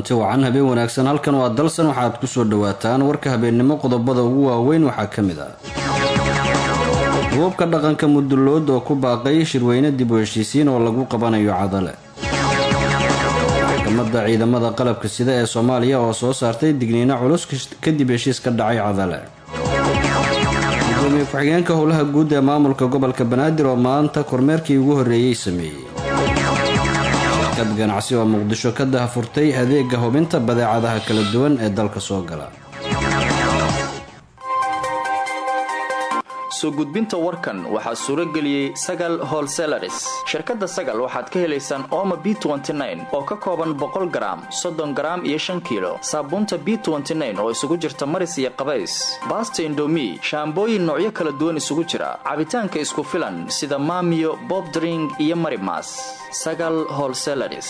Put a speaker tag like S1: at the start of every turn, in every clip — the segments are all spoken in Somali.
S1: kulanti wacan habeen wanaagsan halkan waa dalsan waxaad kusoo dhawaataan warka habeennimo qodobada ugu waaweyn waxaa ka mid ah duubabka dhaqanka mudulood oo ku baaqay shirweyne dib u heshiisiin oo lagu qabanayo cadale maxkamadda ciidamada qalabka sida ee soomaaliya oo soo saartay digniino culus kadib heshiis ka dhacay cadale gudoomiye ku-xigeenka howlaha guud ee maamulka gobolka banaadir oo maanta kormeerkii ugu horreeyey sameeyey shirkad ganacsi oo muqdisho ka dahafurtay adeega hubinta badeecadaha kala duwan ee dalka soo gala
S2: soo gudbinta warkan waxaa suuro geliyey sagal holselaris shirkadda sagal waxaad ka helaysaan ooma b oo ka kooban boqol garaam soddon garaam iyo shan kiilo saabuunta b oo isugu jirta maris iyo qabays baasta indomi shaambooyin noocyo kala duwan isugu jira cabitaanka isku filan sida maamiyo bobdring iyo marimas sagal holselaris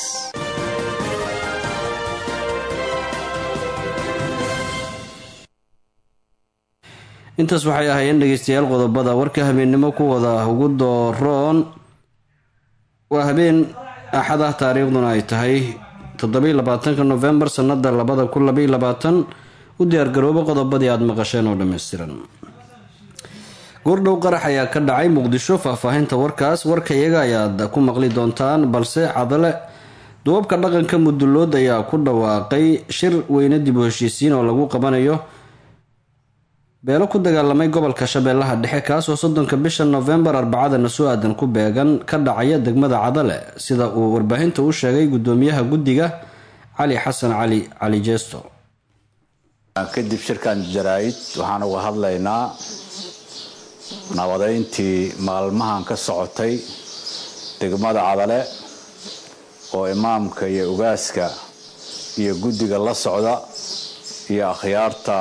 S1: intaas waxay ahaayeen dhegeystayaal qodobada warka habeennimo kuwada ugu dooroon waa habeen axad ah taariikhduna ay tahay toddobiy labaatanka nofembar sanada labada kun labaiy labaatan u diyaargarooba qodobadii aada maqasheen oo dhammaystiran goordhow qarax ayaa ka dhacay muqdisho faahfaahinta warkaas warka iyaga ayaad ku maqli doontaan balse cadale duwabka dhaqanka mudulood ayaa ku dhawaaqay shir weyne dib u heshiisiin oo lagu qabanayo beelo ku dagaalamay gobolka shabeellaha dhexe kaasoo soddonka bisha nofembar arbacadana soo aadan ku beegan ka dhacaya degmada cadale sida uu warbaahinta u sheegay gudoomiyaha guddiga cali xasan cali cali jeesto
S3: kadib shirkan jaraa'id waxaan uga hadlaynaa nabadeyntii maalmahan ka socotay degmada cadale oo imaamka iyo ugaaska iyo guddiga la socda iyo akhyaarta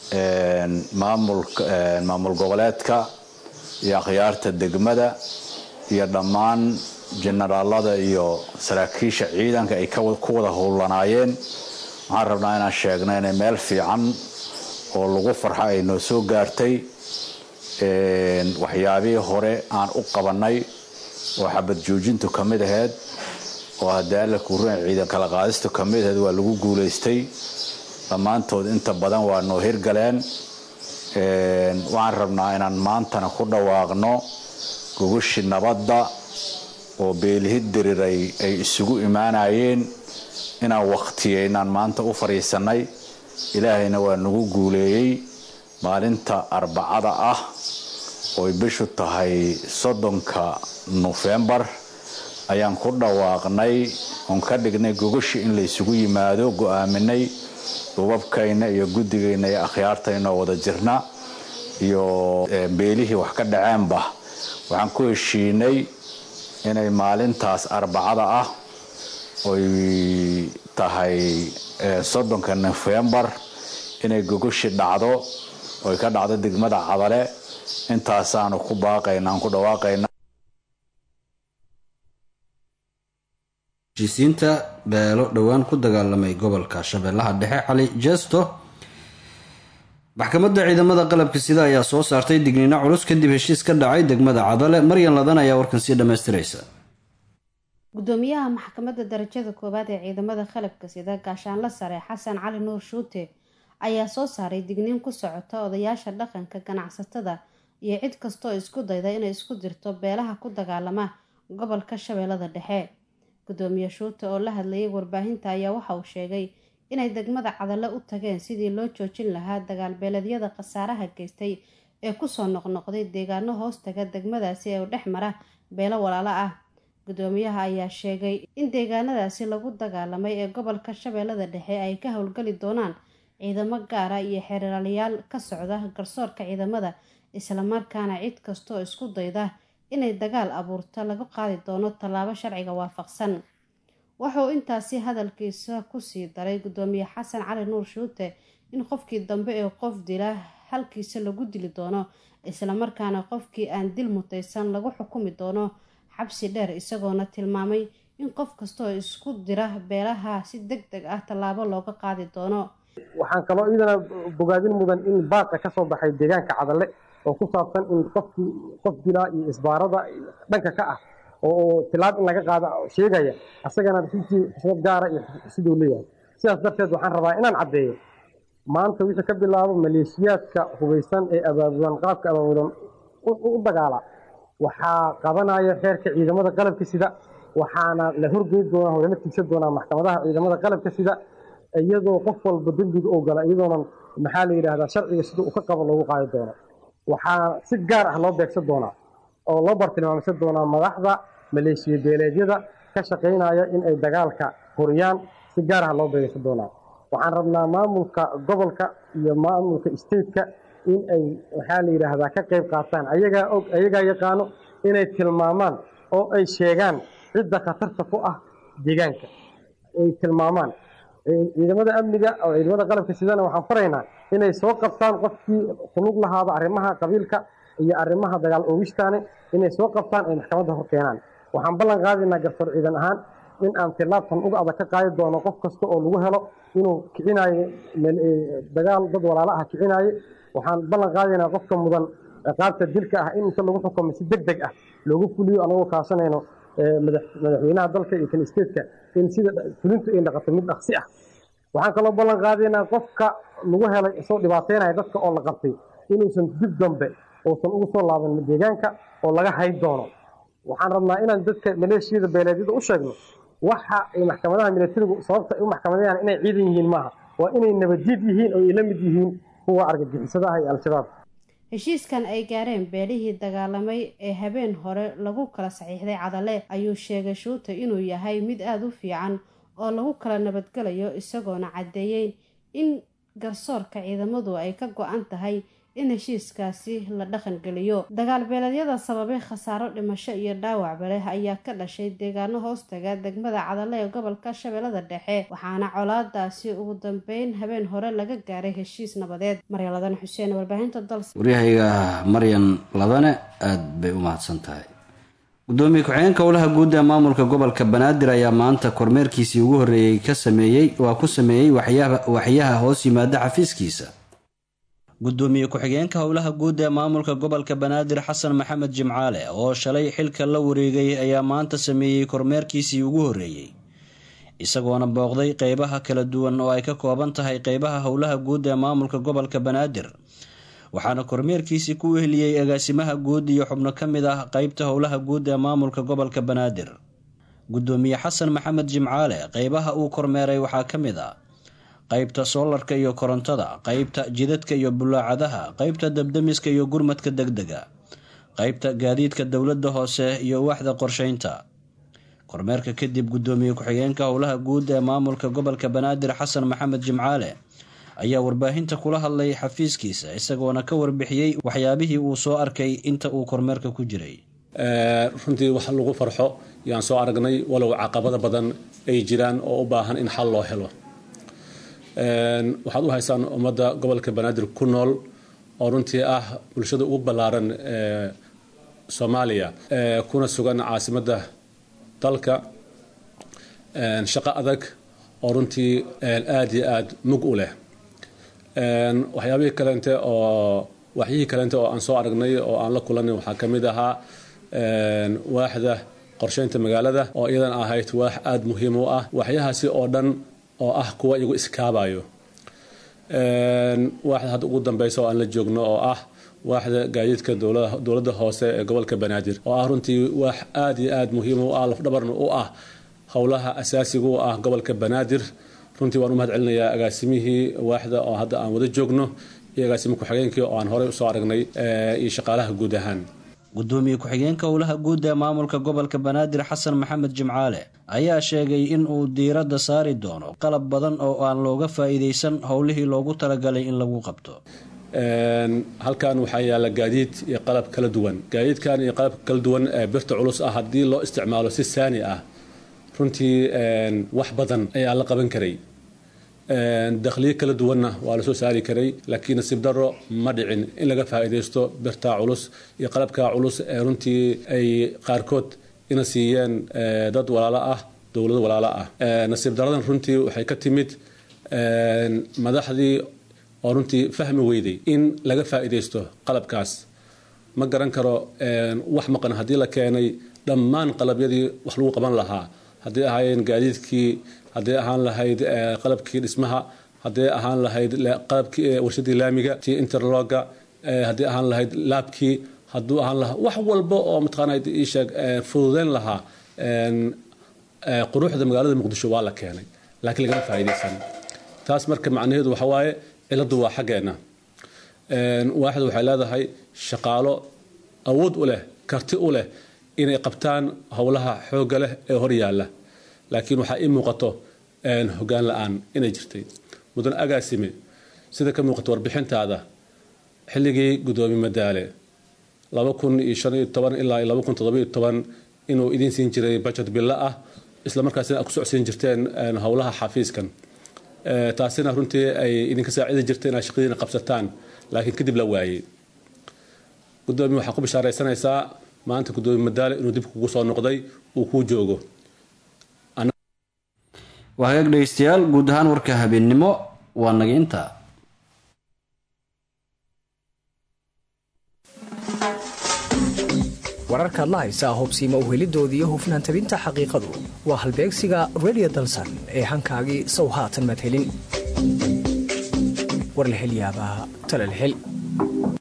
S3: maamul goboleedka iyo akhyaarta degmada iyo dhammaan jenaraalada iyo saraakiisha ciidanka ay ku wada howlanaayeen waxaan rabnaa inaan sheegno inay meel fiican oo lagu farxo ay noo soo gaartay waxyaabihii hore aan u qabannay oo xabad joojintu ka mid ahayd oo haddii alla kuuran ciidan kala qaadistu ka mid ahayd waa lagu guulaystay dhammaantood inta badan waa noo hirgaleen waxaan rabnaa inaan maantana ku dhawaaqno gogoshi nabadda oo beelihid diriray ay isugu imaanayeen inaan wakhtiyeynaan maanta u fadhiisannay ilaahayna waa nagu guuleeyey maalinta arbacada ah ooy bishu tahay soddonka nofembar ayaan ku dhawaaqnay oon ka dhignay gogoshi in laysugu yimaado go-aaminay dubabkayna iyo guddigayna iyo akhyaartaynoo wada jirna iyo beelihii wax ka dhaceenba waxaan ku heshiinay inay maalintaas arbacada ah oy tahay soddonka nofembar inay gogoshi dhacdo oy ka dhacdo degmada cadale intaasaanu ku baaqayna aan ku dhawaaqayna
S1: heshiisiinta beelo dhowaan ku dagaalamay gobolka shabeellaha dhexe cali jeesto maxkamadda ciidamada qalabka sida ayaa soo saartay digniino culus kadib heshiis ka dhacay degmada cadale maryan ladan ayaa warkan sii dhammaystiraysa
S4: gudoomiyaha maxkamadda darajada koowaad ee ciidamada qalabka sida gaashaanla sare xasan cali nuur shuute ayaa soo saaray digniin ku socota odayaasha dhaqanka ganacsatada iyo cid kastooo isku dayda inay isku dirto beelaha ku dagaalama gobolka shabeellada dhexe gudoomiye shuute oo la hadlayay warbaahinta ayaa waxa uu sheegay inay degmada cadale u tageen sidii loo joojin lahaa dagaalbeeleedyada khasaaraha geystay ee kusoo noqnoqday deegaano hoostaga degmadaasi ee u dhex mara beelo walaalo ah gudoomiyaha ayaa sheegay in deegaanadaasi lagu dagaalamay ee gobolka shabeellada dhexe ay ka howlgali doonaan ciidamo gaara iyo xeeraalayaal ka socda garsoorka ciidamada islamarkaana cid kastooo isku dayda inay dagaal abuurto lagu qaadi doono tallaabo sharciga waafaqsan wuxuu intaasi hadalkiisa kusii daray gudoomiye xasan cali nuur shuute in qofkii dambe ee qof dila halkiisa lagu dili doono islamarkaana qofkii aan dil mutaysan lagu xukumi doono xabsi dheer isagoona tilmaamay in qof kastaoo isku dira beelaha si deg deg ah tallaabo looga qaadi doono
S5: waxaan kaloo iyadana bogaadin mudan in baaqa kasoo baxay deegaanka cadalle oo ku saabsan in qofkii qof dilaa iyo isbaarada dhanka ka ah oo tilaab in laga qaado sheegaya asagana runtii xisbad gaara iyo siduu leeyahay sidaas darteed waxaan rabaa inaan caddeeyo maanta wixii ka bilaabo maleeshiyaadka hubaysan ee abaabulan qaabka abaabulan u dagaala waxaa qabanaya xeerka ciidamada qalabka sida waxaana la horgeyn doonaa lala tigsan doonaa maxkamadaha ciidamada qalabka sida iyadoo qof walba dembiga oo gala iyadoonan maxaa la yidhaahdaa sharciga sida uu ka qabo loogu qaadi doono waxaa si gaar ah loo beegsan doonaa oo loo bartilmaamsan doonaa madaxda maleeshiya beeleedyada ka shaqaynaya in ay dagaalka horiyaan si gaar ah loo beegsan doonaa waxaan rabnaa maamulka gobolka iyo maamulka stateka in ay waxaa la yidhaahdaa ka qayb qaataan ayagaa og ayagaa yaqaano inay tilmaamaan oo ay sheegaan cidda khatarta ku ah deegaanka ay tilmaamaan ciidamada amniga oo ciidamada qalabka sidana waxaan faraynaa inay soo qabtaan qofkii kulug lahaada arrimaha qabiilka iyo arrimaha dagaal oogistaane inay soo qabtaan ay maxkamadda hor keenaan waxaan ballan qaadaynaa garsoor ciidan ahaan in aan tilaabtan uga adag ka qaadi doono qof kasta oo lagu helo inuu kicinaayo dagaal dad walaalo ah kicinaaye waxaan ballan qaadaynaa qofka mudan qaabta dilka ah in inta lagu xukumo si deg deg ah loogu fuliyo anagoo kaasanayno madaxweynaha dalka iyo kan stateka in sida fulintu ay noqoto mid dhaqsi ah waxaan kaloo ballan qaadaynaa qofka lagu helay isoo dhibaateynaya dadka oo la qabtay inuusan dib dambe uusan ugu soo laaban deegaanka oo laga hayn doono waxaan rabnaa inaan dadka maleeshiyada beeleedyada u sheegno waxa ay maxkamadaha milatarigu sababta ay u maxkamadayaan inay ciidan yihiin maaha waa inay nabadjid yihiin oo ay la mid yihiin kuwa argagixisada ah iyo al-shabaab
S4: heshiiskan ay gaareen beelihii dagaalamay ee habeen hore lagu kala saxiixday cadale ayuu sheegay shuute inuu yahay mid aada u fiican oo lagu kala nabadgelayo isagoona caddeeyey in garsoorka ciidamadu ay ka go-an tahay in heshiiskaasi la dhaqangeliyo dagaal beeleedyada sababay khasaaro dhimasho iyo dhaawacba leh ayaa ka dhashay deegaano hoostaga degmada cadale ee gobolka shabeellada dhexe waxaana colaadaasi ugu dambeyn habeen hore laga gaaray heshiis nabadeed maryan ladane xuseen warbaahinta dals
S1: waryahayga maryan ladane aada bay u mahadsan tahay gudoomiye ku-xigeenka howlaha guud ee maamulka gobolka banaadir ayaa maanta kormeerkiisii ugu horreeyey ka sameeyey waa ku sameeyey waxyaha hoos yimaada xafiiskiisa gudoomiye ku-xigeenka howlaha guud ee maamulka gobolka banaadir xasan maxamed jimcaale oo shalay xilka la wareegay ayaa maanta sameeyey kormeerkiisii ugu horreeyey isagoona booqday qeybaha kala duwan oo ay ka kooban tahay qeybaha howlaha guud ee maamulka gobolka banaadir waxaana kormeerkiisii ku weheliyey agaasimaha guud iyo xubno ka mid ah qeybta howlaha guud ee maamulka gobolka banaadir gudoomiye xasan maxamed jimcaale qeybaha uu kormeeray waxaa ka mid ah qeybta soolarka iyo korontada qeybta jidadka iyo bulaacadaha qeybta dabdamiska iyo gurmadka degdega qeybta gaadiidka dowladda hoose iyo waaxda qorsheynta kormeerka kadib gudoomiye ku-xigeenka howlaha guud ee maamulka gobolka banaadir xasan maxamed jimcaale ayaa warbaahinta kula hadlay xafiiskiisa isagoona ka warbixiyey waxyaabihii uu soo arkay inta uu kormeerka ku jiray
S6: runtii wax lagu farxo yaan soo aragnay walow caqabada badan ay jiraan oo u baahan in xal loo helo waxaad u haysaan ummadda gobolka banaadir ku nool oo runtii ah bulshada ugu ballaaran ee soomaaliya kuna sugan caasimadda dalka shaqo adag oo runtii aada iyo aada mug u leh waxyaabihii kaleente oo waxyihii kaleente oo aan soo aragnay oo aan la kulanay waxaa ka mid ahaa waaxda qorsheynta magaalada oo iyadan ahayd waax aada muhiim u ah waxyahaasi oo dhan oo ah kuwa iyagu iskaabayo waaxda hadda ugu dambeysa oo aan la joogno oo ah waaxda gaadiidka dowladda hoose ee gobolka banaadir oo ah runtii waax aada iyo aada muhiim u ah lafdhabarna u ah howlaha asaasiga u ah gobolka banaadir runtii waan u mahad celinayaa agaasimihii waaxda oo hadda aan wada joogno iyo agaasimi ku-xigeenkii oo aan horey usoo aragnay iyo shaqaalaha guud ahaan
S1: gudoomiye ku-xigeenka howlaha guud ee maamulka gobolka banaadir xasan maxamed jimcaale ayaa sheegay in uu diiradda saari doono qalab badan oo aan looga faa-iideysan howlihii loogu talagalay in lagu qabto
S6: halkan waxaa yaalla gaadiid iyo qalab kala duwan gaadiidkan iyo qalabka kala duwan ee birta culus ah haddii loo isticmaalo si saani ah runtii wax badan ayaa la qaban karay dakhliyo kala duwanna waa lasoo saari karay laakiin nasiib daro ma dhicin in laga faa-iideysto birtaa culus iyo qalabkaa culus ee runtii ay qaarkood ina siiyeen dad walaalo ah dowlado walaalo ah nasiib daradan runtii waxay ka timid madaxdii oo runtii fahmi weyday in laga faa-iideysto qalabkaas ma garan karo wax maqan haddii la keenay dhammaan qalabyadii wax lagu qaban lahaa haddii ahaayeen gaadiidkii haddii ahaan lahayd qalabkii dhismaha haddii ahaan lahayd qalabkii warshadii laamiga tii interloga haddii ahaan lahayd laabkii hadduu ahaan lahaa wax walba oo mataqaana isheeg fududeyn lahaa quruxda magaalada muqdisho waa la keenay laakiin lagama faa'iidaysan taas marka macnaheedu waxa waaye ciladu waa xaggeena waaxid waxay leedahay shaqaalo awood u leh karti u leh inay qabtaan howlaha xoogga leh ee hor yaalla laakiin waxaa ii muuqato hogaan la-aan inay jirtay mudan agaasime sida ka muuqato warbixintaada xilligii gudoomiye madaale ilaa inuu idiin siin jiray bajet bilo ah islamarkaasina aad ku socodsiin jirteen howlaha xafiiskan taasina runtii ay idinka saacidi jirtay inaad shaqadiina qabsataan laakiin kadib la waayey gudoomiye waxaa ku bishaaraysanaysaa maanta gudoomiye madaale inuu dib kugu soo noqday uu kuu joogo
S1: waa hagaag dhegeystayaal guud ahaan warka habeennimo waa naga intaa
S7: wararkaad la haysaa hobsiima uhelidooda iyo hufnaan tabinta xaqiiqadu waa halbeegsiga redio dalsan ee hankaagii sow haatan madhelin war la hel yaabaa talal hel